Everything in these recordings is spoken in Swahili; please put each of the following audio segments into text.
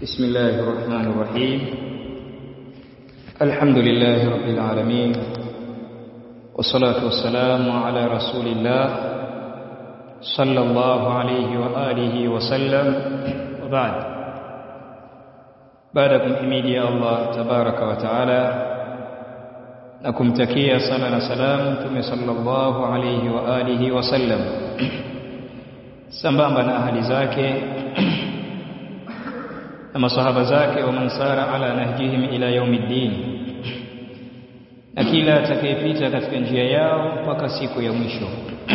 بسم الله الرحمن الرحيم الحمد لله رب العالمين والصلاة والسلام على رسول الله صلى الله عليه وآله وسلم وبعد بعدكم حميدي الله تبارك وتعالى nakumtakia sala na salam mtume sallallahu alayhi wa alihi wasallam sambamba na ahali zake na masahaba zake wa mansara ala nahjihim ila yaumiddin na kila atakayepita katika njia yao mpaka siku ya mwisho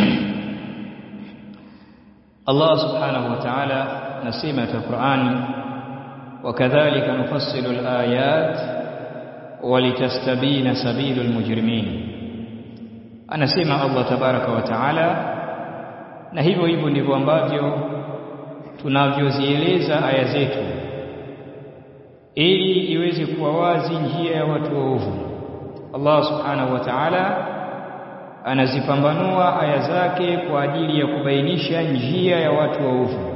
Allah subhanahu wa ta'ala nasema katika Qur'ani wakadhalika nufassilu al-ayat walitastabina sabilul mujrimin anasema Allah tabaraka wa taala na hivyo hivyo ndivyo ambavyo tunavyozieleza aya zetu ili iweze kuwa wazi njia ya watu waovu Allah subhanahu wa ta'ala anazipambanua aya zake kwa ajili ya kubainisha njia ya watu waovu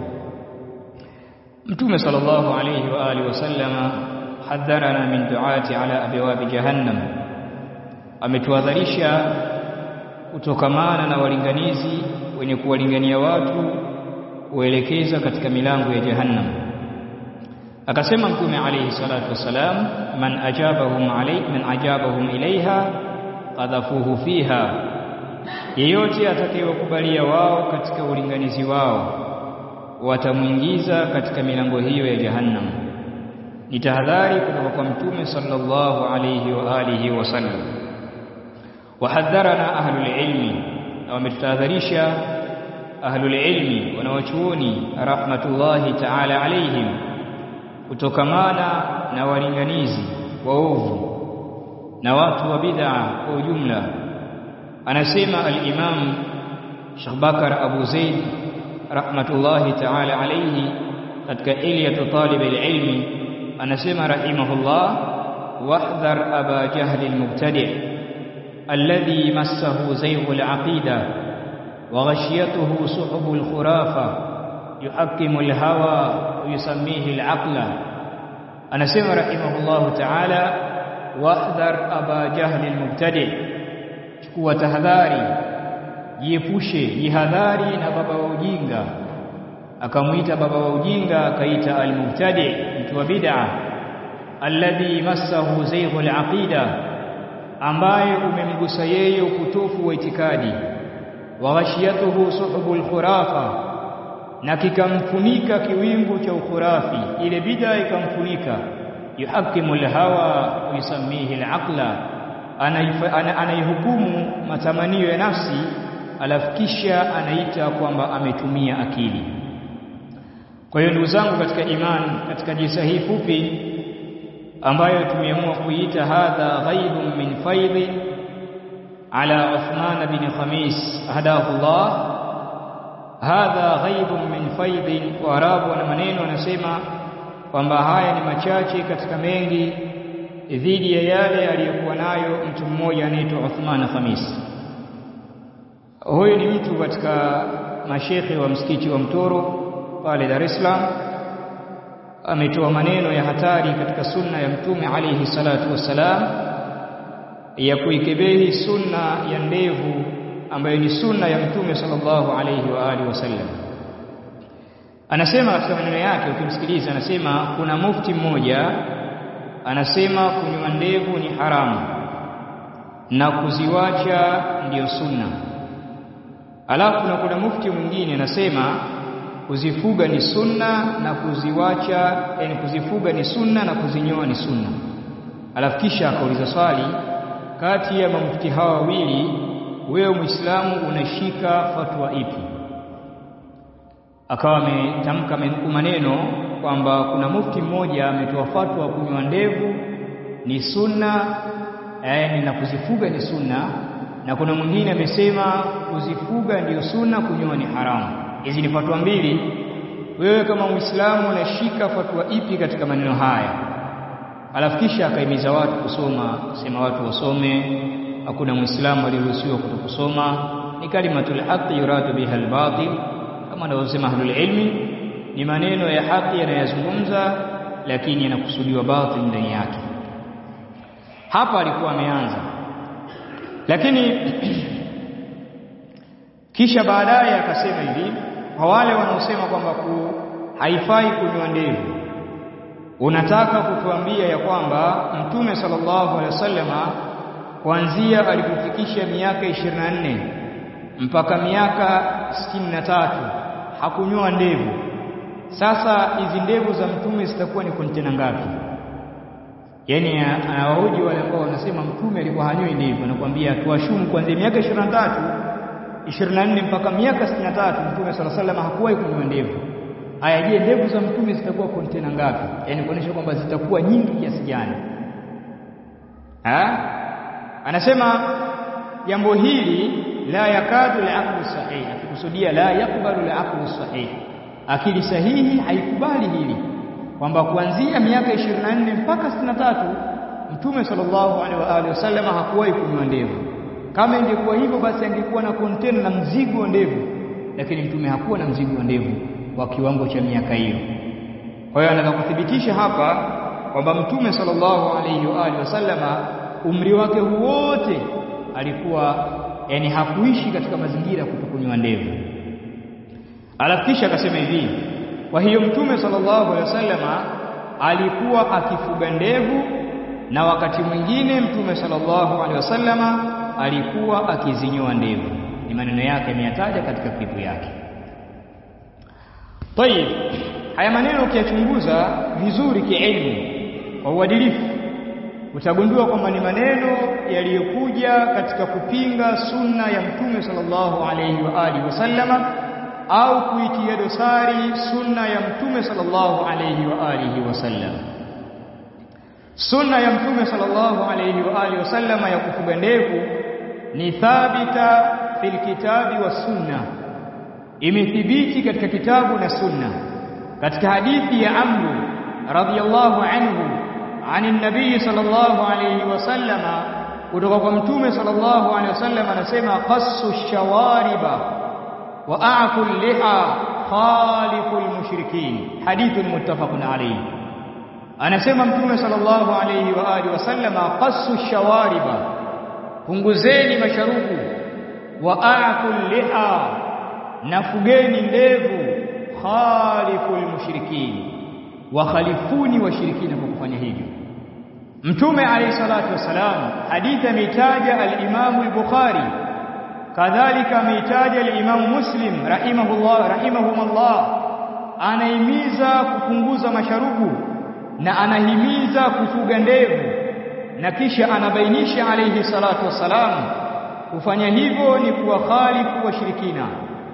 Mtume sallallahu alayhi wa alihi wasallama hadharana min duati ala abwabi jahannam ametuadharisha kutokamana na walinganizi wenye kuwalingania watu kuelekeza katika milango ya jahannam akasema mtume alayhi salatu wasalam man ajabahum alay man ajabahum ilaiha qadhafuhu fiha yeyote atakayewakubalia wao katika ulinganizi wao watamwingiza katika milango hiyo ya jahannam ni tahadhari kutoka kwa mtume sallallahu alayhi wa alihi wasallam wahadharana ahlul ilmi na wametutahadharisha ahlul ilmi wanawachuoni rahmatullahi ta'ala alayhim kutokamana na walinganizi waovu na watu wa bid'a kwa ujumla anasema al-imam Sheikh Bakar Abu Zaid rahmatullahi ta'ala alayhi katika iliyatu talib al-ilmi anasema rahimahullah wahdhar aba jahl almubtadi' alladhi massahu zayg alaqida wa ghashiyatuhu suhub alkhurafa yuhakkimu alhawa wa yusammihi alaqla anasema rahimahullah ta'ala wahdhar aba jahl almubtadi' chukua tahadhari jiepushe jihadhari na baba wa ujinga akamuita baba wa ujinga akaita almubtadi mtu wa bid'a alladhi massahu zayghul aqida ambaye umemgusa yeye upotofu wa itikadi wa ghashiyatuhu suhubul khurafa na kikamfunika kiwingu cha ukhurafi ile bid'a ikamfunika yuhakimu alhawa yusammihi alaqla anaihukumu matamanio ya nafsi alafu kisha anaita kwamba ametumia akili kwa hiyo ndugu zangu katika imani katika jisa hii fupi ambayo tumeamua kuiita hadha ghaibun min faidhi ala Uthman bin Khamis hadahu Allah hadha ghaibun min faidhi wa arabu na maneno anasema kwamba haya ni machache katika mengi dhidi ya yale aliyokuwa nayo mtu mmoja anaitwa Uthman Khamis huyu ni mtu katika mashekhe wa msikiti wa Mtoro pale Dar es Salaam ametoa maneno ya hatari katika sunna ya mtume alayhi salatu wassalam ya kuikebehi sunna ya ndevu ambayo ni sunna ya mtume sallallahu alayhi wa alihi wasallam anasema katika maneno yake ukimsikiliza anasema kuna mufti mmoja anasema kunywa ndevu ni haramu na kuziwacha ndiyo sunna alafu na kuna mufti mwingine anasema kuzifuga ni sunna na kuziwacha yani kuzifuga ni sunna na kuzinyoa ni sunna alafu kisha akauliza swali kati ya mamufti hawa wawili wewe muislamu unashika fatwa ipi akawa ametamka maneno kwamba kuna mufti mmoja ametoa fatwa kunywa ndevu ni sunna yani na kuzifuga ni sunna na kuna mwingine amesema kuzifuga ndiyo sunna kunyoa ni haramu hizi ni fatwa mbili wewe kama muislamu unashika fatwa ipi katika maneno haya alafu kisha akaimiza watu kusoma sema watu wasome hakuna muislamu aliruhusiwa kutokusoma ni kalimatul haqq yuradu biha albatil kama anavyosema ahlul ilmi ni maneno ya haki yanayozungumza lakini yanakusudiwa batil ndani yake hapa alikuwa ameanza lakini kisha baadaye akasema hivi kwa wale wanaosema kwamba ku haifai kunywa ndevu unataka kutuambia ya kwamba mtume sallallahu alaihi wasallama kuanzia alipofikisha miaka 24 mpaka miaka 63 hakunyoa ndevu sasa hizi ndevu za mtume zitakuwa ni kontena ngapi yaani anawahoji wale ambao wanasema mtume alikuwa hanyoi ndevu anakuambia tuwashumu kuanzia miaka 23 24 mpaka miaka 63 mtume sala sallam hakuwahi kunyoa ndevu aya je ndevu za mtume zitakuwa kontena ngapi yaani kuonyesha kwamba zitakuwa nyingi kiasi gani ha anasema jambo hili la yakadu al-aqlu sahih akikusudia la yakbalu al-aqlu sahih akili sahihi haikubali hili kwamba kuanzia miaka 24 mpaka 63 mtume sallallahu alaihi wa alihi wasallam hakuwahi kunyoa ndevu kama ingekuwa hivyo basi angekuwa na kontena na mzigo wa ndevu lakini mtume hakuwa na mzigo wa ndevu wa kiwango cha miaka hiyo kwa hiyo anataka kuthibitisha hapa kwamba mtume sallallahu alaihi wa alihi wasallama umri wake wote alikuwa yani hakuishi katika mazingira ya kutokunywa ndevu alafu kisha akasema hivi kwa hiyo mtume sallallahu alaihi wasallama alikuwa akifuga ndevu na wakati mwingine mtume sallallahu alaihi wasallama alikuwa akizinyoa ndevu ni maneno yake ameyataja katika klipu yake Tayib haya maneno ukiyachunguza vizuri kielimu kwa uadilifu utagundua kwamba ni maneno yaliyokuja katika kupinga sunna ya mtume sallallahu alaihi wa alihi wasallama au kuitia dosari sunna ya mtume sallallahu alaihi wa alihi wasallam sunna ya mtume sallallahu alaihi wa alihi wasallama ya kufuga ndevu ni thabita fil kitabi wa sunna imethibiti katika kitabu na sunna katika hadithi ya amru radhiyallahu anhu ani nabii sallallahu alayhi wasallama kutoka kwa mtume sallallahu alayhi wasallam anasema qassu shawariba wa a'fu liha khalifu almushrikin hadithun muttafaqun alayhi anasema mtume sallallahu alayhi wa alihi wasallama qassu shawariba punguzeni masharubu wa a'fu liha nafugeni ndevu khaliful mushrikin wakhalifuni washirikina kwa kufanya hivyo mtume alayhi salatu wasalam hadithi ameitaja al-Imam al-Bukhari kadhalika ameitaja al-Imam Muslim rahimahullah rahimahumullah anahimiza kupunguza masharubu na anahimiza kufuga ndevu na kisha anabainisha alayhi salatu wasalam kufanya hivyo ni kuwakhalifu washirikina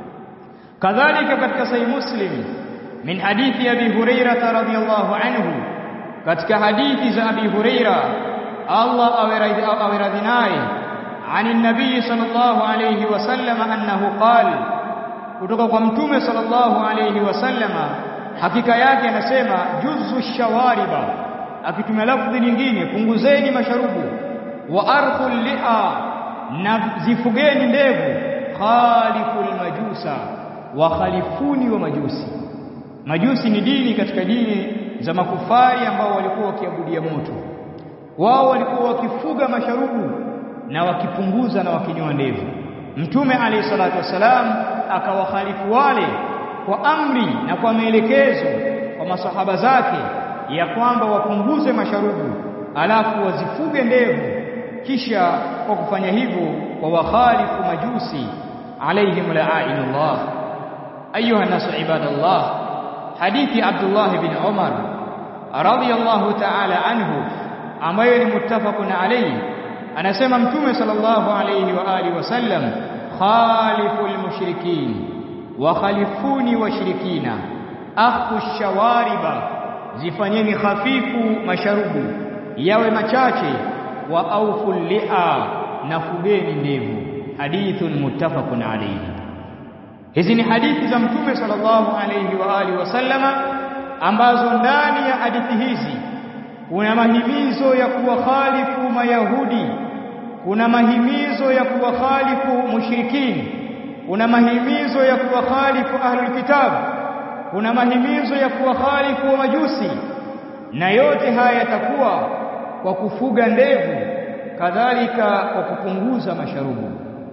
kadhalika katika sahih muslim min hadithi abi hurairah radhiyallahu anhu katika hadithi za abi hurairah Allah awe radhi naye ani nabii sallallahu alayhi wasallam annahu qala kutoka kwa mtume sallallahu alayhi wasallama hakika yake anasema juzu shawariba akitumia lafdhi nyingine punguzeni masharubu wa arkhul liha na zifugeni ndevu khaliful majusa wa khalifuni wa majusi majusi ni dini katika dini za makufari ambao walikuwa wakiabudia moto wao walikuwa wakifuga masharubu na wakipunguza na wakinyoa ndevu mtume alayhi salatu wasalam akawakhalifu wale kwa amri na kwa maelekezo kwa masahaba zake ya kwamba wapunguze masharubu alafu wazifuge ndevu kisha kwa kufanya hivyo wa wakhalifu majusi alaihim la'inullah ayuha nasu ibadallah hadithi Abdullah bin Umar radiyallahu ta'ala anhu ambayo ni muttafaqun alayhi anasema mtume sallallahu alayhi wa alihi wasallam khaliful mushrikin wa khalifuni washirikina akhu shawariba zifanyeni hafifu masharubu yawe machache wa auful liha na fugeni ndevu hadithun muttafaqun alayhi hizi ni hadithi za mtume sallallahu alayhi wa alihi wasallama ambazo ndani ya hadithi hizi kuna mahimizo ya kuwakhalifu mayahudi kuna mahimizo ya kuwakhalifu mushrikin kuna mahimizo ya kuwakhalifu ahlul kitab kuna mahimizo ya kuwakhalifu wa majusi na yote haya yatakuwa kwa kufuga ndevu kadhalika kwa kupunguza masharubu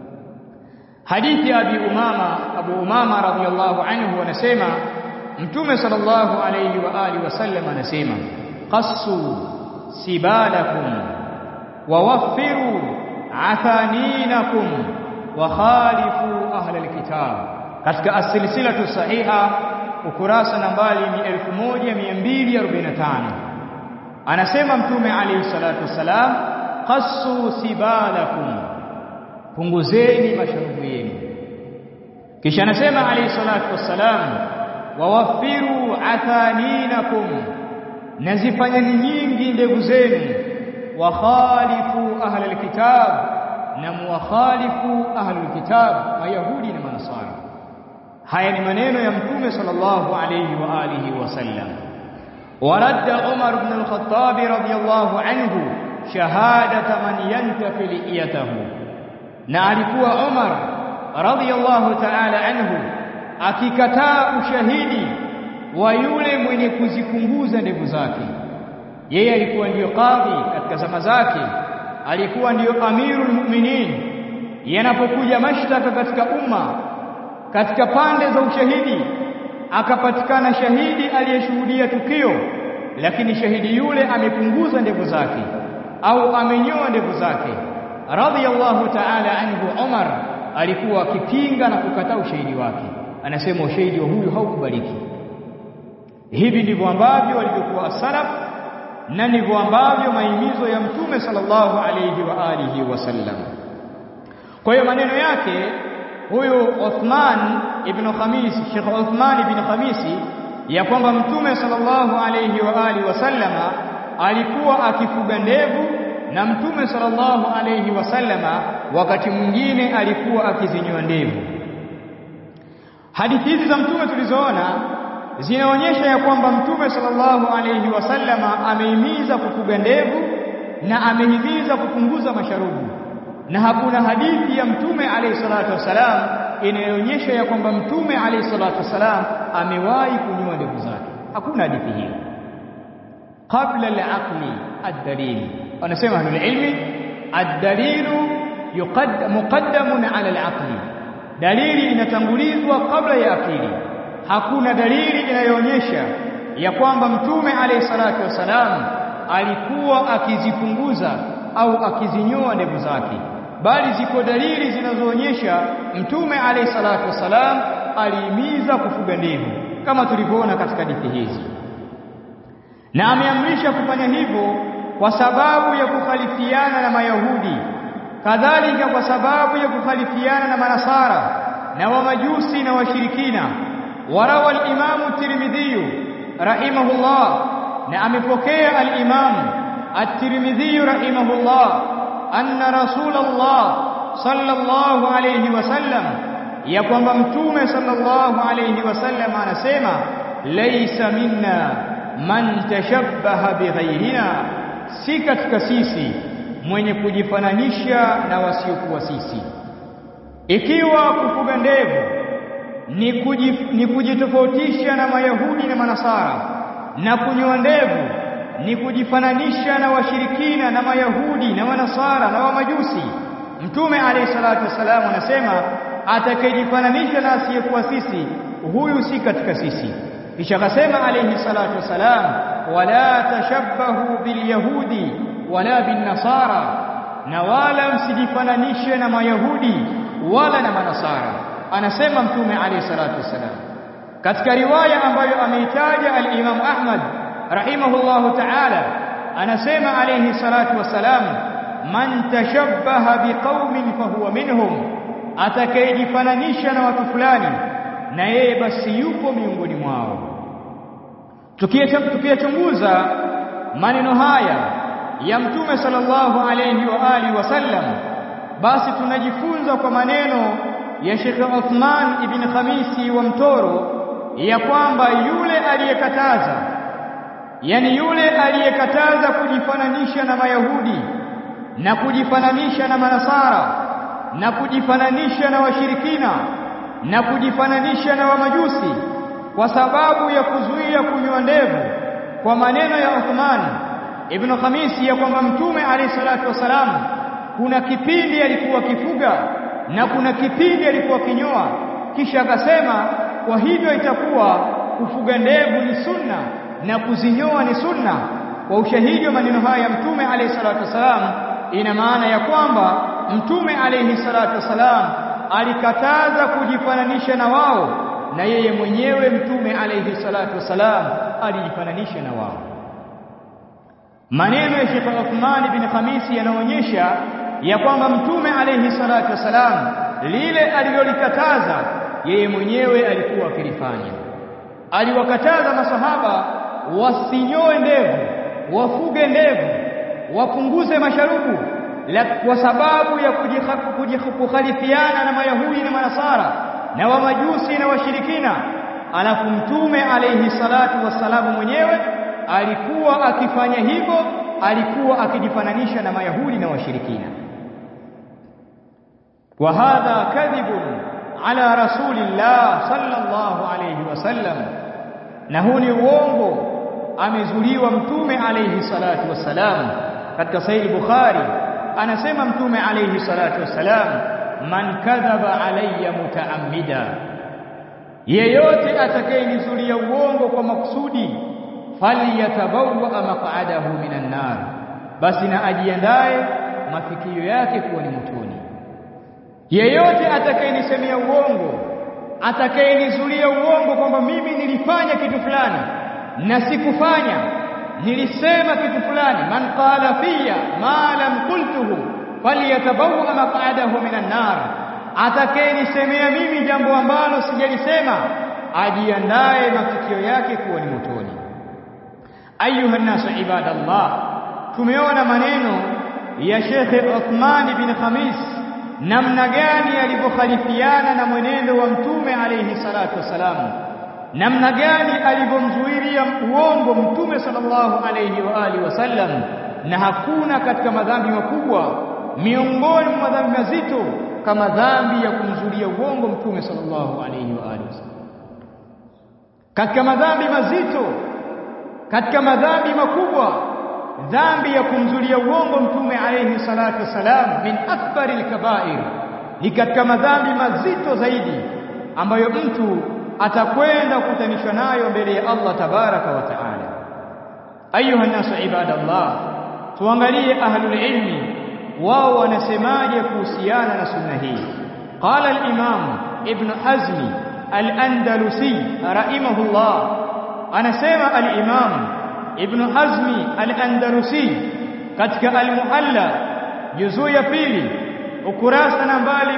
hadithi abi umama abu umama radhiyallahu anhu anasema mtume sallallahu alayhi wa alihi wasallam anasema qassu sibalakum wa waffiru athaninakum wa khalifu ahla alkitab katika asilsilatu sahiha ukurasa nambari 1245 anasema mtume alayhi salatu wasalam qassu sibalakum punguzeni masharubu yenu kisha anasema alayhi salatu wassalam wawaffiru athaninakum nazifanyeni nyingi ndevu zenu wa khalifu ahla alkitab na muwakhalifu ahla alkitab mayahudi na manasara haya ni maneno ya mtume sallallahu alayhi wa alihi wasallam ورد عمر بن الخطاب رضي الله عنه شهادة من ينتفي لئيته na alikuwa Umar radhiyallahu ta'ala anhu akikataa ushahidi wa yule mwenye kuzipunguza ndevu zake yeye alikuwa ndiyo kadhi katika zama zake alikuwa ndiyo amirul mu'minin yanapokuja mashtaka katika umma katika pande za ushahidi akapatikana shahidi aliyeshuhudia tukio lakini shahidi yule amepunguza ndevu zake au amenyoa ndevu zake radhiyallahu ta'ala anhu Umar alikuwa akipinga na kukataa ushahidi wake anasema ushahidi wa huyu haukubaliki hivi ndivyo ambavyo walivyokuwa salaf na ndivyo ambavyo mahimizo ya mtume sallallahu alayhi wa alihi wasallam kwa hiyo maneno yake huyu Uthman ibn Khamis Sheikh Uthman ibn Khamisi ya kwamba mtume sallallahu alayhi wa alihi wasallama alikuwa akifuga ndevu na mtume sallallahu alayhi wasallama wakati mwingine alikuwa akizinyoa ndevu hadithi hizi za mtume tulizoona zinaonyesha ya kwamba mtume sallallahu alayhi wasallama amehimiza kufuga ndevu na amehimiza kupunguza masharubu na hakuna hadithi ya mtume alayhi salatu wasalam inayoonyesha ya kwamba mtume alayhi salatu wasalam amewahi kunyoa ndevu zake hakuna hadithi hiyo qabla al-aqli ad-dalil wanasema ahlul ilmi ad-dalilu muqaddamun ala al-aqli dalili inatangulizwa kabla ya akili hakuna dalili inayoonyesha ya kwamba mtume alayhi salatu wasalam alikuwa akizipunguza au akizinyoa ndevu zake bali ziko dalili zinazoonyesha mtume alayhi salatu wasalam alihimiza kufuga ndevu kama tulivyoona katika hadithi hizi na ameamrisha kufanya hivyo kwa sababu ya kukhalifiana na Mayahudi kadhalika kwa sababu ya kukhalifiana na Manasara na Wamajusi na washirikina warawa al-Imam Tirmidhi rahimahullah na amepokea al-Imam at-Tirmidhi rahimahullah anna Rasulullah sallallahu alayhi wasallam ya kwamba mtume sallallahu alayhi wasallam anasema laysa minna man tashabbaha bighayrina si katika sisi mwenye kujifananisha na wasiokuwa sisi ikiwa kufuga ndevu ni, kujif, ni kujitofautisha na mayahudi na manasara na kunyoa ndevu ni kujifananisha na washirikina na mayahudi na manasara na wamajusi mtume alayhi salatu wasalam anasema atakayejifananisha na asiyekuwa sisi huyu si katika sisi kisha akasema alayhi salatu wasalam wala tashabbahu bilyahudi wala binnasara na wala msijifananishe na mayahudi wala na manasara anasema mtume alayhi salatu wasalam katika riwaya ambayo ameitaja al-Imam Ahmad rahimahullahu ta'ala anasema alayhi salatu wasalam man tashabbaha biqaumin fahuwa minhum atakayejifananisha na watu fulani na yeye basi yupo miongoni mwao tukiyachunguza maneno haya ya mtume sallallahu alayhi wa alihi wasallam basi tunajifunza kwa maneno ya Sheikh Uthman ibn Khamisi wa Mtoro ya kwamba yule aliyekataza yani yule aliyekataza kujifananisha na Mayahudi na kujifananisha na Manasara na kujifananisha na washirikina na kujifananisha na Wamajusi kwa sababu ya kuzuia kunywa ndevu kwa maneno ya Uthman ibn Khamisi ya kwamba mtume alayhi salatu wasalam kuna kipindi alikuwa kifuga na kuna kipindi alikuwa kinyoa kisha akasema kwa hivyo itakuwa kufuga ndevu ni sunna na kuzinyoa ni sunna kwa ushahidi wa maneno haya ya mtume alayhi salatu wasalam ina maana ya kwamba mtume alayhi salatu wasalam alikataza kujifananisha na wao na yeye mwenyewe mtume alayhi salatu wasalam alijifananisha na wao maneno ya Sheikh Uthman bin Khamisi yanaonyesha ya kwamba mtume alayhi salatu wasalam lile alilolikataza yeye mwenyewe alikuwa akilifanya aliwakataza masahaba wasinyoe ndevu wafuge ndevu wapunguze masharubu la kwa sababu ya kukhalifiana na mayahudi na manasara na wamajusi na washirikina alafu mtume alayhi salatu wassalamu mwenyewe alikuwa akifanya hivyo alikuwa akijifananisha na mayahudi na washirikina wa hadha kadhibun ala rasulillah sallallahu alayhi wasallam na huu ni uongo amezuliwa mtume alayhi salatu wassalam katika sahih bukhari anasema mtume alayhi salatu wassalam man kadhaba alayya mutaammida yeyote atakayenizulia uongo kwa makusudi falyatabawwa maq'adahu minan nar basi na ajiandae mafikio yake kuwa ni motoni yeyote atakayenisemea uongo atakayenizulia uongo kwamba mimi nilifanya kitu fulani na sikufanya nilisema kitu fulani man qala fiya ma lam qultuhu falyatabawwa maq'adahu minan nar atakayenisemea mimi jambo ambalo sijalisema ajiandae mafikio yake kuwa ni motoni ayuha nasu ibadallah tumeona maneno ya Sheikh Uthman bin Khamis namna gani alivyokhalifiana na mwenendo wa mtume alayhi salatu wasalam namna gani alivyomzuilia uongo mtume sallallahu alayhi wa alihi wasallam na hakuna katika madhambi makubwa miongoni mwa madhambi mazito kama dhambi ya kumzulia uongo mtume sallallahu alayhi wa alihi wasallam katika madhambi mazito katika madhambi makubwa dhambi ya kumzulia uongo mtume alayhi salatu wasalam min akbari alkabair ni katika madhambi mazito zaidi ambayo mtu atakwenda kukutanishwa nayo mbele ya Allah tabaraka wa taala ayuha nasu ibadallah tuangalie ahlul ilmi wao wanasemaje kuhusiana na sunna hii qala al-imam ibn hazmi al-andalusi rahimahullah anasema al-imam ibn hazmi al-andalusi katika al-muhalla juzuu ya pili ukurasa nambari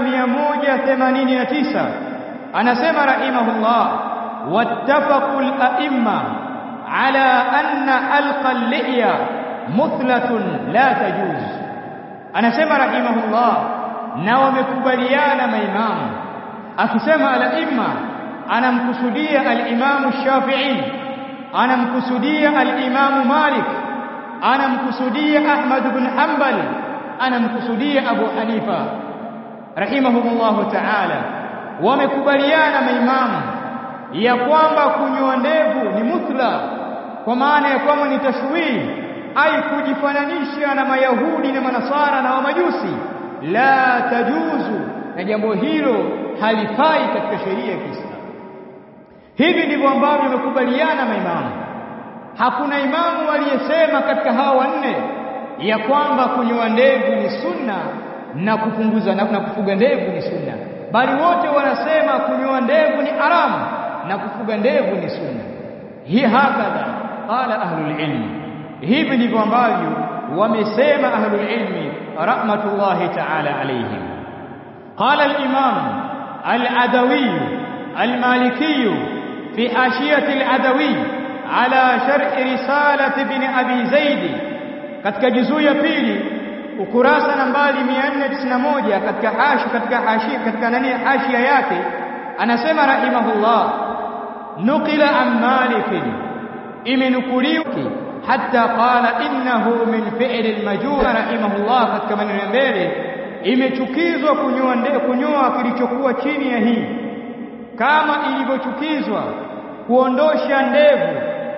189 anasema rahimahullah wattafaqu al-a'imma ala anna alqa al-li'ya muthlatun la tajuz anasema rahimahullah na wamekubaliana maimamu akisema al-imma anamkusudia al-imamu Shafi'i anamkusudia al-imamu Malik anamkusudia Ahmad ibn Hanbal anamkusudia Abu Hanifa rahimahumullahu ta'ala wamekubaliana maimamu ya kwamba kunyoa ndevu ni muthla kwa maana ya kwamba ni tashwih ai kujifananisha na mayahudi na manasara na wamajusi la tajuzu na jambo hilo halifai katika sheria ya Kiislamu hivi ndivyo ambavyo wamekubaliana maimamu hakuna imamu aliyesema katika hawa wanne ya kwamba kunyoa ndevu ni sunna na kupunguza na kufuga ndevu ni sunna bali wote wanasema kunyoa ndevu ni haramu na kufuga ndevu ni sunna hii hakadha qala ahlul ilmi hivi ndivyo ambavyo wamesema ahlul ilmi rahmatullahi ta'ala alayhim qala al-imam al-adawi al-maliki fi hashiyati al-adawi ala sharh risalat ibn abi zaid katika juzuu ya pili ukurasa nambari 491 katika hashi katika hashi katika nani hashia yake anasema rahimahullah nukila an malik imenukuliwa hatta qala innahu min fi'l al-majur rahimahullah katika maneno ya mbele imechukizwa kunyoa kunyoa kilichokuwa chini ya hii kama ilivyochukizwa kuondosha ndevu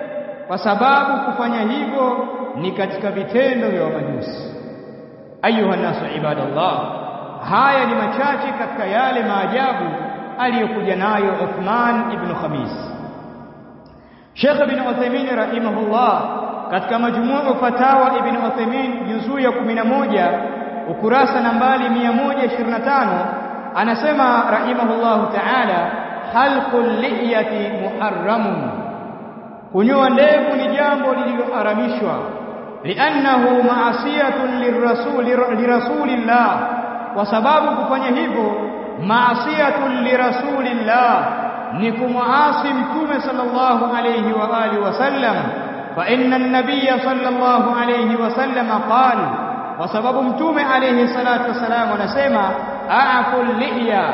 kwa sababu kufanya hivyo ni katika vitendo vya majusi ayuha nasu ibadallah haya ni machache katika yale maajabu aliyokuja nayo Uthman ibn Khamis Sheikh ibn Uthaymeen rahimahullah katika majmuu fatawa ibn Uthaymeen juzuu ya 11 ukurasa nambari 125 anasema rahimahullah ta'ala halqul liyati muharramun kunyoa ndevu ni jambo lililoharamishwa li'annahu ma'asiyatun lirrasul lirasulillah kwa sababu kufanya hivyo ma'asiyatun lirasulillah ni kumuasi mtume sallallahu alayhi wa alihi wasallam fa inna an-nabiyya sallallahu alayhi wasallam qala kwa sababu mtume alayhi salatu wasalam anasema a'ful liya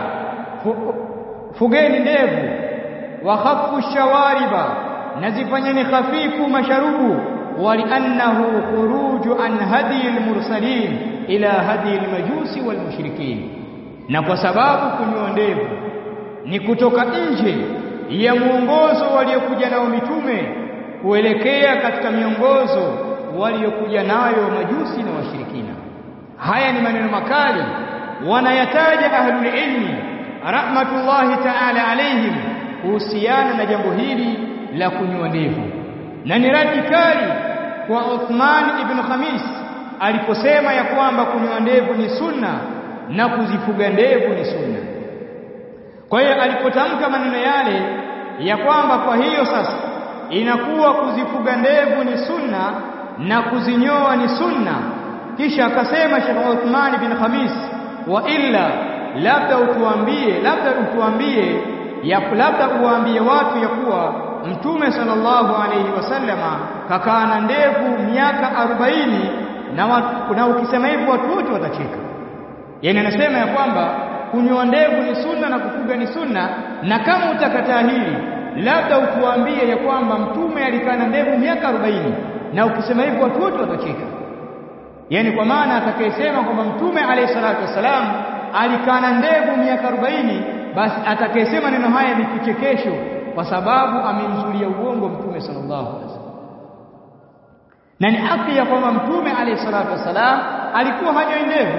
fugeni ndevu wa khaffu shawariba nazifanyeni khafifu masharubu waliannahu khuruju an hadi al-mursalin ila hadi al-majusi wal-mushrikin na kwa sababu kunyoa ndevu ni kutoka nje ya mwongozo waliokuja nao mitume kuelekea katika miongozo waliokuja nayo majusi na washirikina haya ni maneno makali wanayataja ahlul ilmi rahmatullahi ta'ala alaihim kuhusiana na jambo hili la kunyoa ndevu na ni radi kali kwa Uthman ibn Khamis aliposema ya kwamba kunyoa ndevu ni sunna na kuzifuga ndevu ni sunna kwa hiyo alipotamka maneno yale ya kwamba kwa hiyo sasa inakuwa kuzifuga ndevu ni sunna na kuzinyoa ni sunna kisha akasema Sheikh Uthman bin Khamis wa illa labda utuambie labda utuambie ya labda uwaambie watu ya kuwa mtume sallallahu alayhi wasallama kakaa na ndevu miaka 40 na watu, na ukisema hivyo watu wote watacheka yani anasema ya kwamba kunyoa ndevu ni sunna na kufuga ni sunna na kama utakataa hili labda utuambie ya kwamba mtume alikaa na ndevu miaka 40 na ukisema hivyo watu wote watacheka yani kwa maana atakayesema kwamba mtume alayhi salatu wasalam alikaa na ndevu miaka 40 basi atakayesema neno haya ni kichekesho kwa sababu amemzulia uongo mtume sallallahu alaihi wasallam na ni haki ya kwamba mtume alayhi salatu wasalam alikuwa hanyoi ndevu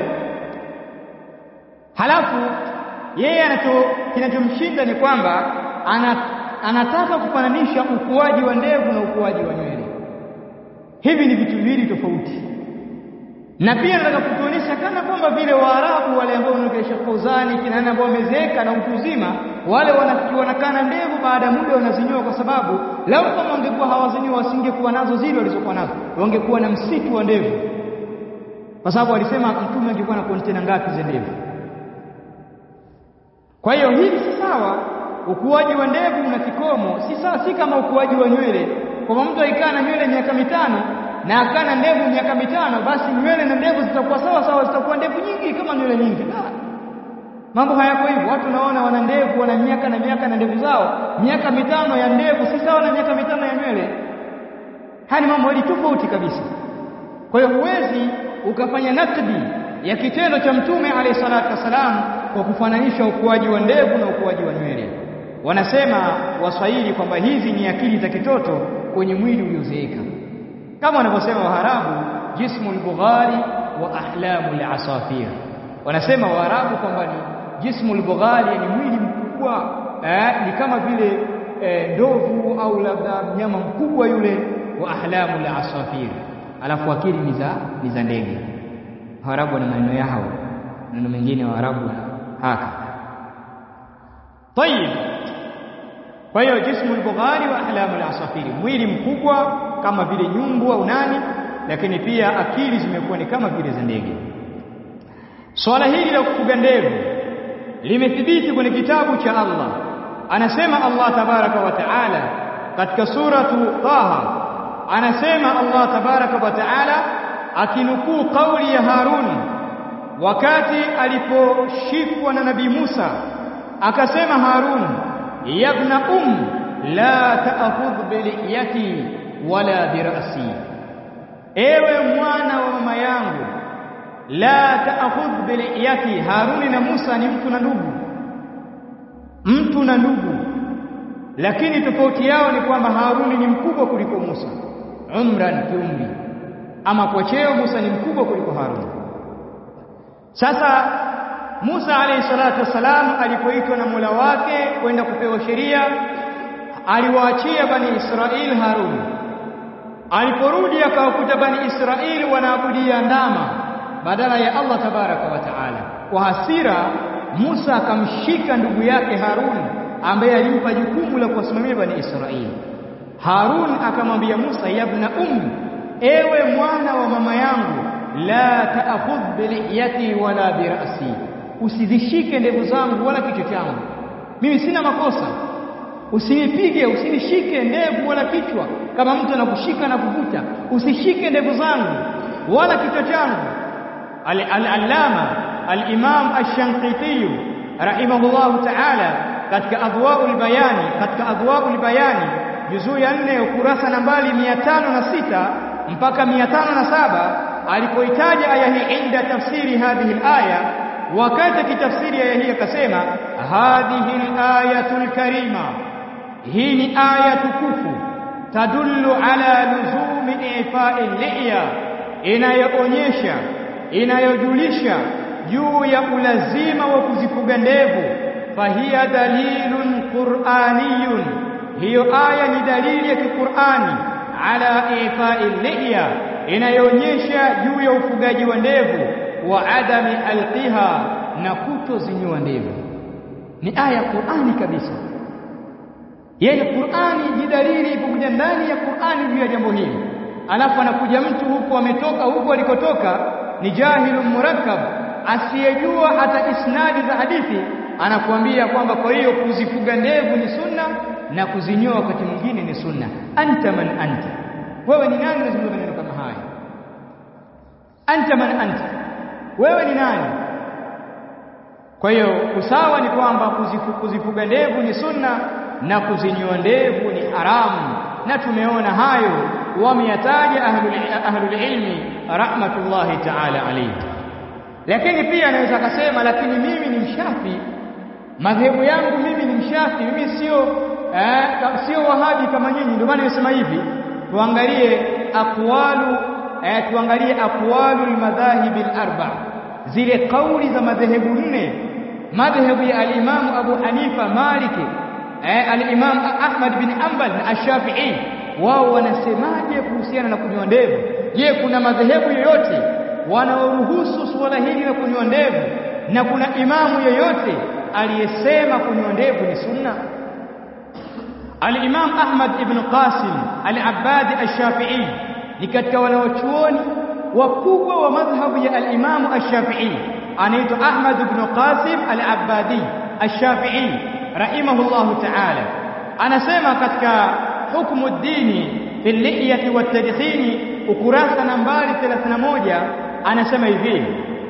halafu yeye anacho kinachomshinda ni kwamba anataka kufananisha ukuaji wa ndevu na ukuaji wa nywele hivi ni vitu viwili tofauti na pia nataka kutuonyesha kana kwamba vile Waarabu wale ambao wanaogesha Fauzani kina nani ambao wamezeeka na utu uzima wale wanakana ndevu baada ya muda wanazinyoa kwa sababu lau kama wangekuwa hawazinyoa wasingekuwa nazo zile walizokuwa nazo wangekuwa na msitu wa ndevu kwa sababu alisema mtume angekuwa na kontena ngapi za ndevu kwa hiyo hili si sawa ukuaji wa ndevu una kikomo si sawa si kama ukuaji wa nywele kwa mtu aikaa na nywele miaka mitano na akana ndevu miaka mitano basi nywele na ndevu zitakuwa sawa sawa zitakuwa ndevu nyingi kama nywele nyingi la mambo hayako hivyo watu naona wana ndevu wana miaka na miaka na ndevu zao miaka mitano ya ndevu si sawa na miaka mitano ya nywele haya ni mambo hili tofauti kabisa kwa hiyo huwezi ukafanya nakdi ya kitendo cha mtume alayhi salatu wasalam kwa kufananisha ukuaji wa ndevu na ukuaji wa nywele wanasema waswahili kwamba hizi ni akili za kitoto kwenye mwili uliozeeka kama wanavyosema Waarabu jismul bughari wa ahlamul asafir wanasema Waarabu kwamba ni jismul bughari ni mwili mkubwa eh, ni kama vile eh, ndovu au labda mnyama mkubwa yule wa ahlamul asafir alafu akili ni za ni za ndege Waarabu na maneno yao maneno mengine Waarabu haka طيب kwa hiyo jismul bughari wa ahlamul asafiri mwili mkubwa kama vile nyumbu au nani lakini pia akili zimekuwa ni kama vile za ndege swala hili la kufuga ndevu limethibiti kwenye kitabu cha Allah anasema Allah tabaraka wa taala katika suratu Taha anasema Allah tabaraka wa taala akinukuu kauli ya Harun wakati aliposhikwa na nabii Musa akasema Harun yabna um la ta'khudh biliyati wala birasi ewe mwana wa mama yangu la ta'khudh biliyati Haruni na Musa ni mtu na ndugu mtu na ndugu lakini tofauti yao ni kwamba Haruni ni mkubwa kuliko Musa umran kiumri ama kwa cheo Musa ni mkubwa kuliko Haruni sasa Musa alayhi salatu wassalam alipoitwa na Mola wake kwenda kupewa sheria aliwaachia bani Israeli Harun aliporudi akawakuta bani Israeli wanaabudia ndama badala ya Allah tabaraka wa taala kwa hasira Musa akamshika ndugu yake Harun ambaye alimpa jukumu la kuwasimamia bani Israeli Harun akamwambia Musa yabna ummi ewe mwana wa mama yangu la ta'khudh biliyati wala birasi usizishike ndevu zangu wala kichwa changu mimi sina makosa usinipige usinishike ndevu wala kichwa kama mtu anakushika na kuvuta usishike ndevu zangu wala kichwa changu al-allama al-imam ash-shanqiti rahimahullahu ta'ala katika adwaul bayani katika adwaul bayani juzuu ya 4 ukurasa nambari 506 mpaka 507 alipoitaja aya hii inda tafsiri hadhihi al-aya wakati kitafsiri aya hii akasema hadhihi al-ayatul karima hii ni aya tukufu tadullu ala luzumi ifa'i liya inayoonyesha inayojulisha juu ya ulazima wa kuzifuga ndevu fahiya dalilun qur'aniyun hiyo aya ni dalili ya kiqur'ani ala ifa'i liya inayoonyesha juu ya ufugaji wa ndevu wa adami alqiha na kutozinyoa ndevu ni aya ya Qur'ani kabisa yeye Qur'ani ni dalili ipokuja ndani ya Qur'ani juu ya jambo hili alafu anakuja mtu huku ametoka huku alikotoka ni jahilun murakkab asiyejua hata isnadi za hadithi anakuambia kwamba kwa hiyo kuzifuga ndevu ni sunna na kuzinyoa wakati mwingine ni sunna anta man anta wewe ni nani unazungumza maneno kama haya anta man anta wewe ni nani kwa hiyo usawa ni kwamba kuzifu, kuzifuga ndevu ni sunna na kuzinyoa ndevu ni haramu na tumeona hayo wameyataja ahlul, ahlul ilmi rahmatullahi ta'ala alayhi lakini pia anaweza akasema lakini mimi ni mshafi madhehebu yangu mimi ni mshafi mimi sio eh, sio wahabi kama nyinyi ndio maana nimesema hivi tuangalie aqwalu eh, tuangalie aqwalu almadhahib alarba zile kauli za madhehebu nne madhehebu ya alimamu Abu Hanifa Maliki eh, al-Imam Ahmad bin Hanbal na Ash-Shafi'i wao wanasemaje kuhusiana na kunyoa ndevu je kuna madhehebu yoyote wanaoruhusu suala hili la kunyoa ndevu na kuna imamu yoyote aliyesema kunyoa ndevu ni sunna al-Imam Ahmad ibn Qasim al-Abbadi Ash-Shafi'i ni katika wanaochuoni wakubwa wa madhhabu ya al-Imam Ash-Shafi'i anaitwa Ahmad ibn Qasim al-Abbadi Ash-Shafi'i rahimahullahu ta'ala anasema katika hukumu dini fi liyati wa tadkhini ukurasa nambari 31 anasema hivi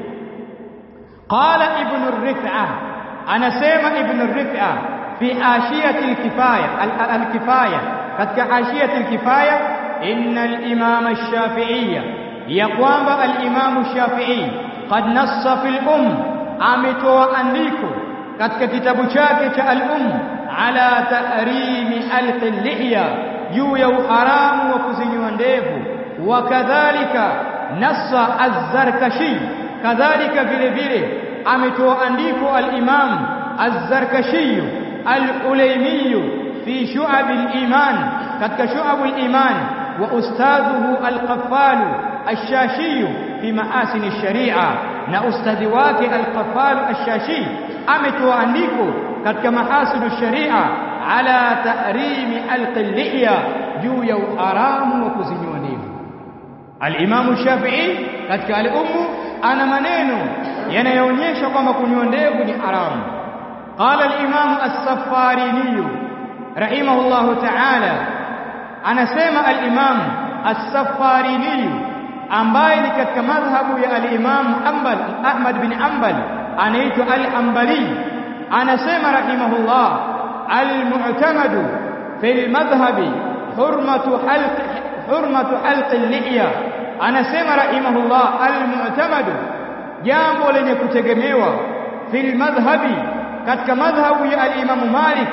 qala ibn ar-rif'a anasema ibn ar-rif'a fi ashiyati al-kifaya al-kifaya katika ashiyati al-kifaya inna al-imam ash-shafi'iyya ya kwamba al-imam ash-shafi'i qad nassa fil um ametoa andiko katika kitabu chake cha al-um ala tahrimi al-lihya juu ya uharamu wa kuzinyoa ndevu wa kadhalika nassa az-zarkashi kadhalika vile vile ametoa andiko al-imam az-zarkashi al-ulaymi fi shu'ab al-iman katika shu'ab al-iman wa ustadhuhu al-qaffal ash-shashi fi ma'asin ash-shari'a na ustadhi wake al-qaffal ash-shashi ametoa andiko katika mahasidu sharia ala tahrimi alqilliya juu ya uharamu wa kuzinyoa ndevu al-Imam Shafi'i katika al-Ummu ana maneno yanayoonyesha kwamba kunyoa ndevu ni haramu qala al-Imam as-Saffarini rahimahullahu ta'ala anasema al-Imam as-Saffarini ambaye ni katika madhhabu ya al-Imam Hanbal Ahmad bin Hanbal anaitwa al-Hanbali anasema rahimahullah al-mu'tamadu fil madhhabi hurmatu halq hurmatu halq al-lihya anasema rahimahullah al-mu'tamadu jambo lenye kutegemewa fil madhhabi katika madhhabu ya al-Imam Malik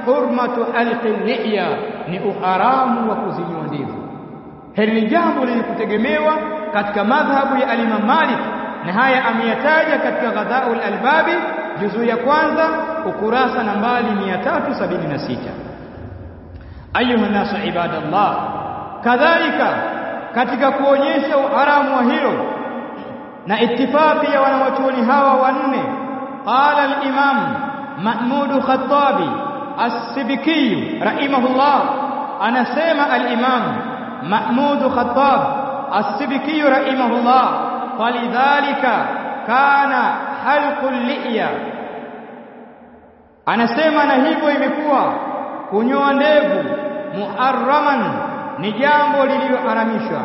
hurmatu halqi liya ni uharamu wa kuzinyoa ndevu hili ni jambo lenye kutegemewa katika madhhabu ya alimam Malik na haya ameyataja katika Ghadhaul Albabi juzu ya kwanza ukurasa nambari 376 ayuha nasu ibadallah kadhalika katika kuonyesha uharamu wa hilo na itifaqi ya wanawachuoni hawa wanne qala al-imam Mahmud Khattabi as-Sibiki rahimahullah anasema al-imam Mahmud Khattab as-Sibiki rahimahullah falidhalika kana halqul liya anasema na hivyo imekuwa kunyoa ndevu muharraman ni jambo lililoharamishwa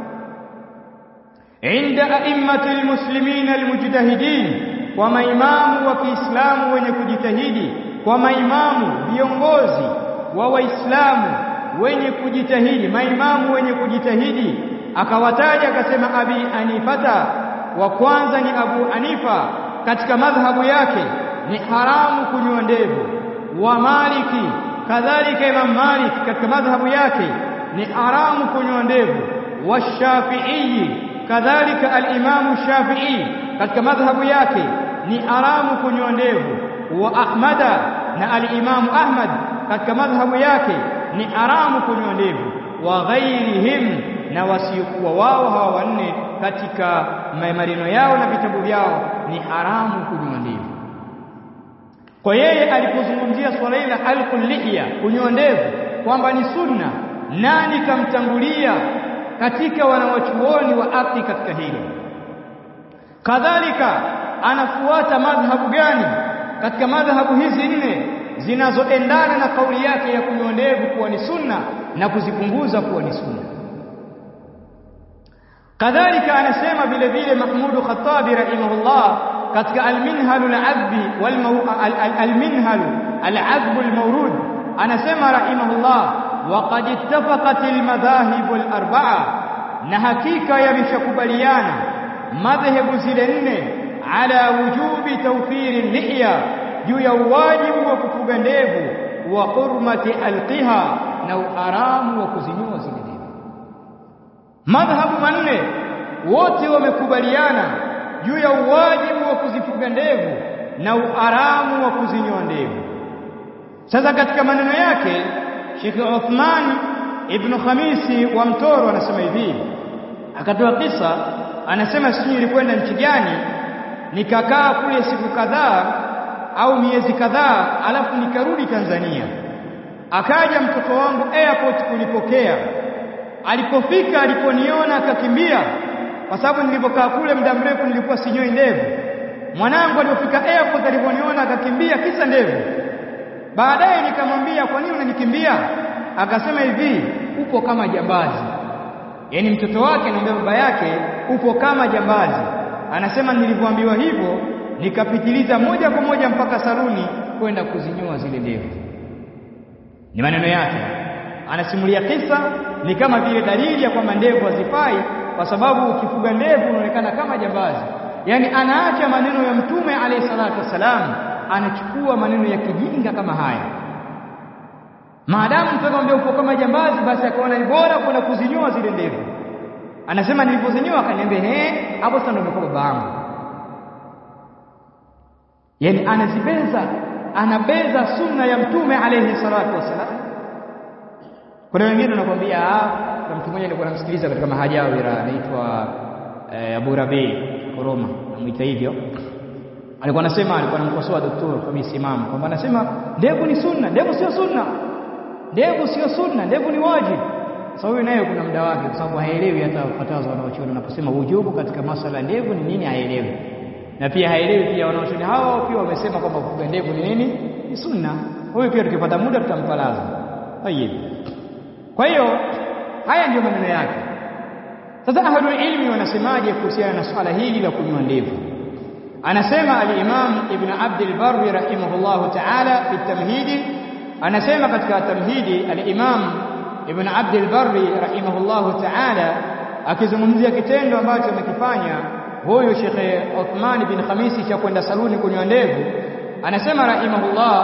inda a'immati almuslimina almujtahidin kwa maimamu wa Kiislamu wenye kujitahidi kwa maimamu viongozi wa Waislamu wenye kujitahidi maimamu wenye kujitahidi akawataja akasema Abi Anifata wa kwanza ni Abu Anifa katika madhhabu yake ni haramu kunyoa ndevu wa Maliki kadhalika Imam Malik katika madhhabu yake ni haramu kunyoa ndevu wa Shafi'i kadhalika al-Imam Shafi'i katika madhhabu yake ni haramu kunyoa ndevu wa Ahmada na al-Imam Ahmad katika madhhabu yake ni haramu kunyoa ndevu wa ghairihim na wasiokuwa wao hawa wanne katika maneno yao na vitabu vyao ni haramu kunyoa ndevu kwa yeye alipozungumzia swala hili la halqul liya kunyoa ndevu kwamba ni sunna nani kamtangulia katika wanawachuoni wa haki katika hilo kadhalika anafuata madhhabu gani katika madhhabu hizi nne zinazoendana na kauli yake ya kunyoa ndevu kuwa ni sunna na kuzipunguza kuwa ni sunna kadhalika anasema vile vile Mahmud Khattabi rahimahullah katika al-minhal al-adbi wal al-minhal al-adb al-mawrud anasema rahimahullah wa qad ittafaqat al-madahib al-arba'a na hakika yameshakubaliana madhehebu zile nne ala wujubi tawfiri lihya juu ya wajibu wa kufuga ndevu wa hurmati alqiha na uharamu wa kuzinyoa zile ndevu madhhabu manne wote wamekubaliana juu ya uwajibu wa kuzifuga ndevu na uharamu wa kuzinyoa ndevu sasa katika maneno yake Sheikh Uthman ibn Khamisi wa Mtoro anasema hivi akatoa kisa anasema sisi nilikwenda nchi gani nikakaa kule siku kadhaa au miezi kadhaa alafu nikarudi Tanzania akaja mtoto wangu airport kunipokea alipofika aliponiona akakimbia kwa sababu nilipokaa kule muda mrefu nilikuwa sinyoi ndevu mwanangu alipofika airport aliponiona akakimbia kisa ndevu baadaye nikamwambia kwa nini unanikimbia akasema hivi upo kama jambazi yaani mtoto wake anamwambia baba yake upo kama jambazi anasema nilivyoambiwa hivyo nikapitiliza moja kwa moja mpaka saluni kwenda kuzinyoa zile ndevu ni maneno yake anasimulia kisa ni kama vile dalili ya kwamba ndevu hazifai kwa sababu ukifuga ndevu unaonekana kama jambazi yaani anaacha maneno ya mtume alayhi salatu wassalam anachukua maneno ya kijinga kama haya maadamu mtu akamwambia uko kama jambazi basi akaona ni bora kwenda kuzinyoa zile ndevu anasema nilipozinyoa akaniambia eh hapo sasa ndio nimekuwa babangu yani anazibeza anabeza sunna ya mtume alayhi salatu wasalam kuna wengine wanakuambia na mtu mmoja alikuwa anamsikiliza katika mahajawira anaitwa eh, Abu Rabi Koroma namuita hivyo alikuwa anasema alikuwa anamkosoa daktari kwa misimamo kwamba anasema ndevu ni sunna ndevu sio sunna ndevu sio sunna ndevu ni wajibu sasa huyu naye kuna muda wake kwa sababu haelewi hata fatawa wanaochuoni wanaposema ujubu katika masuala ndevu ni nini haelewi na pia haelewi pia wanaochuoni hao pia wamesema kwamba kufuga ndevu ni nini ni sunna huyu pia tukipata muda tutampalaza tayeb kwa hiyo haya ndiyo maneno yake sasa ahlul ilmi wanasemaje kuhusiana na swala hili la kunywa ndevu anasema al-Imam Ibn Abd al-Barr rahimahullah ta'ala fi tamhidi anasema katika tamhidi al-Imam Ibn Abd al-Barr rahimahullah ta'ala akizungumzia kitendo ambacho amekifanya huyu Sheikh Uthman bin Khamisi cha kwenda saluni kunywa ndevu anasema rahimahullah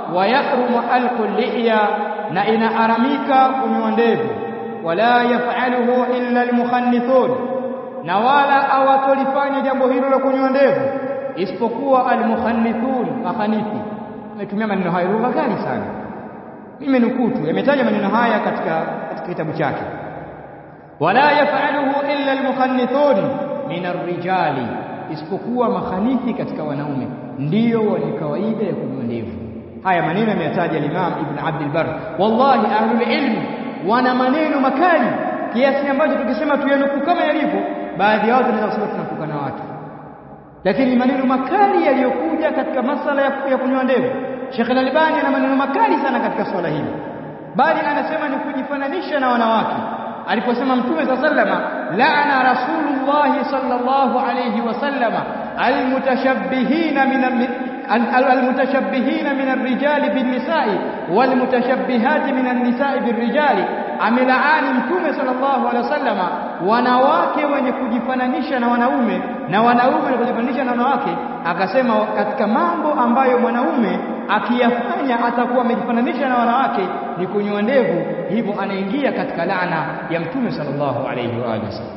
wa yahrumu alqu liya na inaaramika kunyoa ndevu wala yafaluhu illa almukhannithun na wala hawatolifanya jambo hilo la kunyoa ndevu isipokuwa almukhannithun makhanithi ametumia maneno hayo lugha gani sana mimi nukuu tu yametaja maneno haya katika katika kitabu chake wala yafaluhu illa almukhannithun min arrijali isipokuwa makhanithi katika wanaume ndiyo wenye kawaida ya kunyoa ndevu haya maneno yameyataja Imam Ibn Abd al-Barr wallahi ahlul ilm wana maneno makali kiasi ambacho tukisema tuyanukuu kama yalivyo baadhi ya watu wanaweza kusema tunakuka na watu lakini maneno makali yaliyokuja katika masala ya, ya kunyoa ndevu Sheikh Al-Albani ana maneno makali sana katika swala hili bali anasema ni kujifananisha na wanawake aliposema mtume sa sallama laana rasulullah sallallahu alayhi wasallama almutashabbihina min almutashabbihina min arrijali binnisa'i walmutashabbihati min annisa'i birrijali amelaani mtume sallallahu alaihi wasallama wanawake wenye kujifananisha na wanaume na wanaume wenye kujifananisha na wanawake akasema katika mambo ambayo mwanaume akiyafanya atakuwa amejifananisha na wanawake ni kunyoa ndevu hivyo anaingia katika laana ya mtume sallallahu alaihi wa alihi wasallam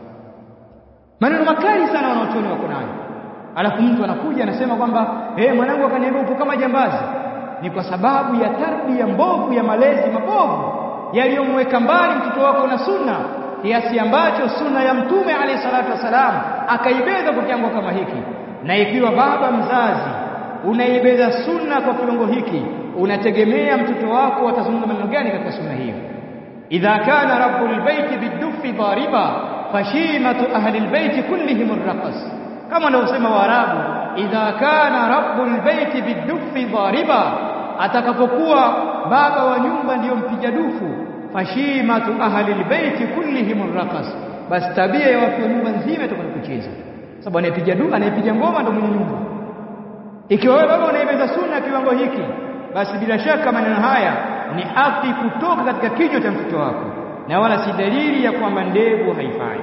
maneno makali sana wanaochoni wako nayo alafu mtu anakuja anasema kwamba eh mwanangu akaniambia upo kama jambazi ni kwa sababu ya tarbia mbovu ya malezi mabovu yaliyomweka mbali mtoto wako na sunna kiasi ambacho sunna ya mtume alayhi salatu wasalam akaibeza kwa kiwango kama hiki na ikiwa baba mzazi unaibeza sunna kwa kiwango hiki unategemea mtoto wako atazungumza maneno gani katika sunna hiyo idha kana rabbul baiti bidufi dhariba fashimatu ahli albayti kullihim arraqas kama wanavyosema waarabu idha kana rabbul baiti bidufi dhariba atakapokuwa baba wa nyumba ndiyo mpiga dufu fashimatu ahli albayti kullihim arraqas basi tabia ya watu wa nyumba nzima itakuwa kucheza sababu anayepiga dufu anayepiga ngoma ndio mwenye nyumba ikiwa wewe baba unaibeza sunna kiwango hiki basi bila shaka maneno haya ni afi kutoka katika kichwa cha mtoto wako na wala si dalili ya kwamba ndevu haifai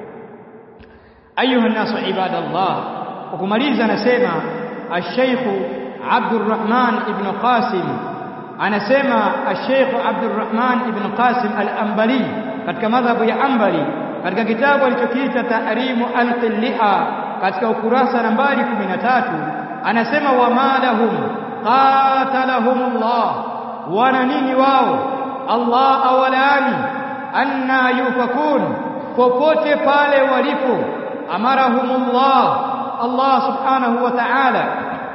ayuha nasu ibadallah kwa kumaliza anasema الشيخ عبد الرحمن ابن قاسم anasema الشيخ عبد الرحمن ابن قاسم الأنبلي katika madhhabu ya Ambali katika kitabu alichokiita Tahrimu al-Liha katika ukurasa nambari 13 anasema wa malahum qatalahumullah wana nini wao Allah awalani anna yufakun popote pale walipo amarahumullah Allah subhanahu wa ta'ala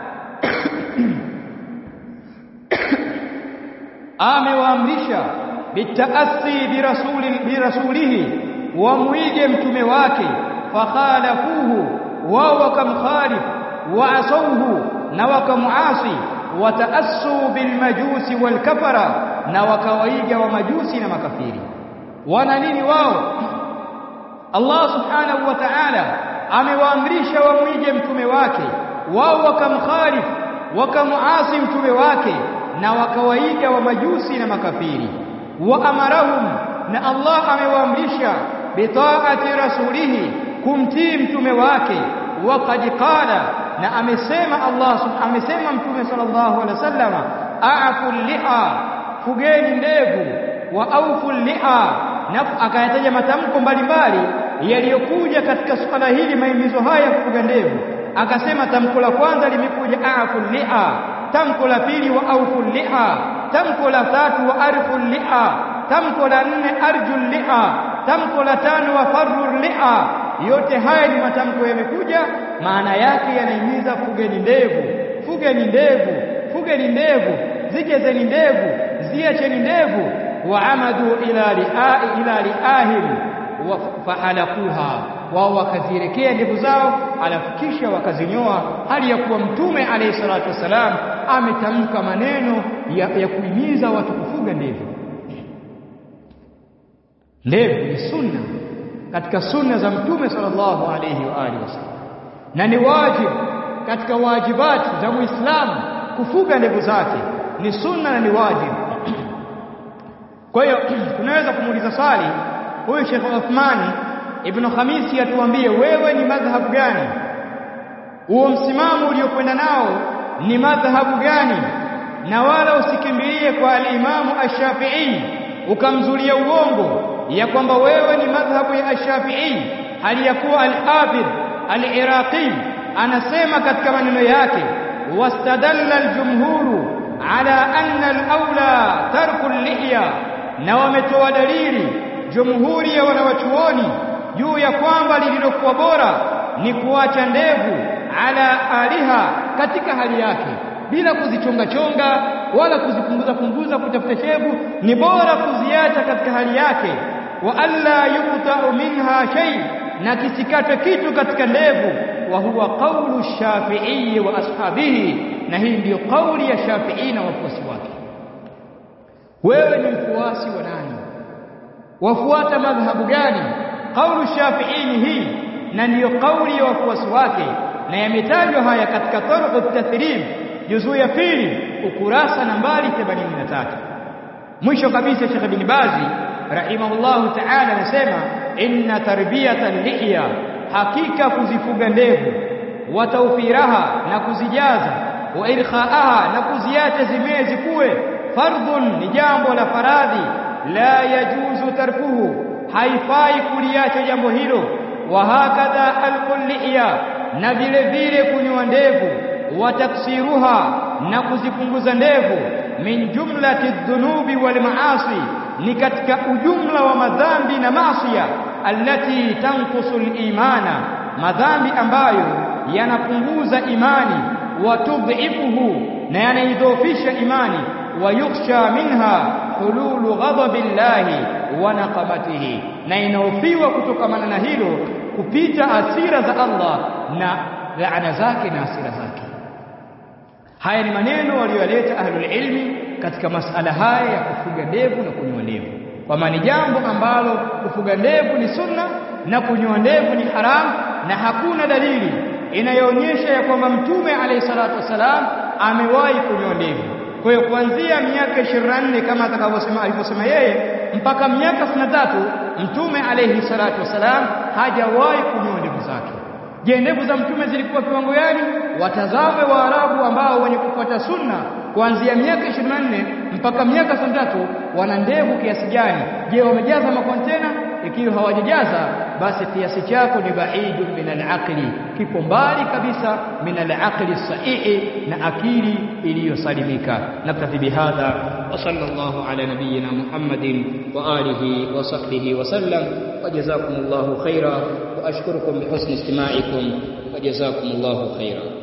amewaamrisha bitaasi birasuli birasulihi wamwige mtume wake fakhalafuhu wao wakamkhalif waasauhu na wakamuasi wataassu bilmajusi walkafara na wakawaiga wa majusi na makafiri wana nini wao Allah subhanahu wa ta'ala amewaamrisha wamwige mtume wake wao wakamkhalif wakamuasi mtume wake na wakawaiga wa majusi na makafiri wa amarahum na Allah amewaamrisha bitaati rasulihi kumtii mtume wake waqad qala na amesema Allah amesema mtume sallallahu alaihi wasallam a'fu liha fugeni ndevu wa aufu liha na akayataja matamko mbalimbali yaliyokuja katika swala hili maimizo haya ya kufuga ndevu akasema tamko la kwanza limekuja a'fu liha tamko la pili wa aufu liha tamko la tatu wa arfu liha tamko la nne arju liha tamko la tano wa farru liha yote haya ni matamko yamekuja maana yake yanahimiza fugeni ndevu fugeni ndevu fugeni ndevu zigezeni ndevu ziacheni ndevu waamadu ila liai ila liahim fahalakuha wao wakazirekea ndevu zao alafu kisha wakazinyoa hali ya kuwa mtume alayhi salatu wasalam ametamka maneno ya, ya kuhimiza watu kufuga ndevu ndevu ni sunna katika sunna za mtume sallallahu alayhi wa alihi wasallam na ni wajibu katika wajibati za muislamu kufuga ndevu zake ni sunna na ni wajibu kwa hiyo tunaweza kumuuliza swali huyu Sheikh Uthmani Ibn Khamisi atuambie wewe ni madhhabu gani huo msimamo uliokwenda nao ni madhhabu gani na wala usikimbilie kwa al-Imamu Ash-Shafi'i ukamzulia uongo ya kwamba wewe ni madhhabu ya Ash-Shafi'i hali ya kuwa al-Hafidh al-Iraqi anasema katika maneno yake wastadalla al-jumhuru ala anna al-aula tarku al-lihya na wametoa dalili jumhuri ya wanawachuoni juu ya kwamba lililokuwa bora ni kuacha ndevu ala aliha katika hali yake bila kuzichonga chonga wala kuzipunguza punguza kutafuta shevu ni bora kuziacha katika hali yake wa alla yuqta'u minha shay na kisikatwe kitu katika ndevu wa huwa qawlu shafi'i wa ashabihi na hii ndiyo kauli ya shafi'i na wafuasi wake wewe ni mfuasi wa nani wafuata madhhabu gani kaulu shafi'i ni hii na ndiyo kauli ya wafuasi wake na yametajwa haya katika tarqu tathrib juzuu ya pili ukurasa nambari 83 mwisho kabisa Sheikh bin Bazi rahimahullahu ta'ala anasema inna tarbiyatan lihya hakika kuzifuga ndevu wa tawfiraha na kuzijaza wa irkhaaha na kuziacha zimezi kuwe fardhun ni jambo la faradhi la yajuzu tarkuhu haifai kuliacha jambo hilo wa hakadha alqulliya na vile vile kunywa ndevu wa taksiruha na kuzipunguza ndevu min jumlati dhunubi wal maasi ni katika ujumla wa madhambi na maasiya allati tanqusu al-imana madhambi ambayo yanapunguza imani wa tudhifuhu na yanaidhofisha imani wa yukhsha minha hululu ghadabillahi wa naqamatihi na inaofiwa kutokamana na hilo kupita asira za Allah na laana zake na asira zake haya ni maneno waliyoleta ahlul ilmi katika masala haya ya kufuga ndevu na kunyoa ndevu kwamba ni jambo ambalo kufuga ndevu ni sunna na kunyoa ndevu ni haramu na hakuna dalili inayoonyesha ya kwamba mtume alayhi salatu wasalam amewahi kunyoa ndevu kwa hiyo kuanzia miaka 24 kama atakavyosema alivyosema yeye mpaka miaka 63 mtume alayhi salatu wasalam hajawahi kunyoa ndevu zake je ndevu za mtume zilikuwa kiwango gani watazame waarabu ambao wenye kufuata sunna kuanzia miaka 24 mpaka miaka 63 wana ndevu kiasi gani je wamejaza makontena ikiwa hawajajaza basi kiasi chako ni baidu min al-aqli kipo mbali kabisa min al-aqli sahihi na akili iliyosalimika naktafi bihadha wa sallallahu ala nabiyyina muhammadin wa alihi wa sahbihi wa sallam wa jazakumullahu khaira wa ashkurukum bihusni istima'ikum wa jazakumullahu khaira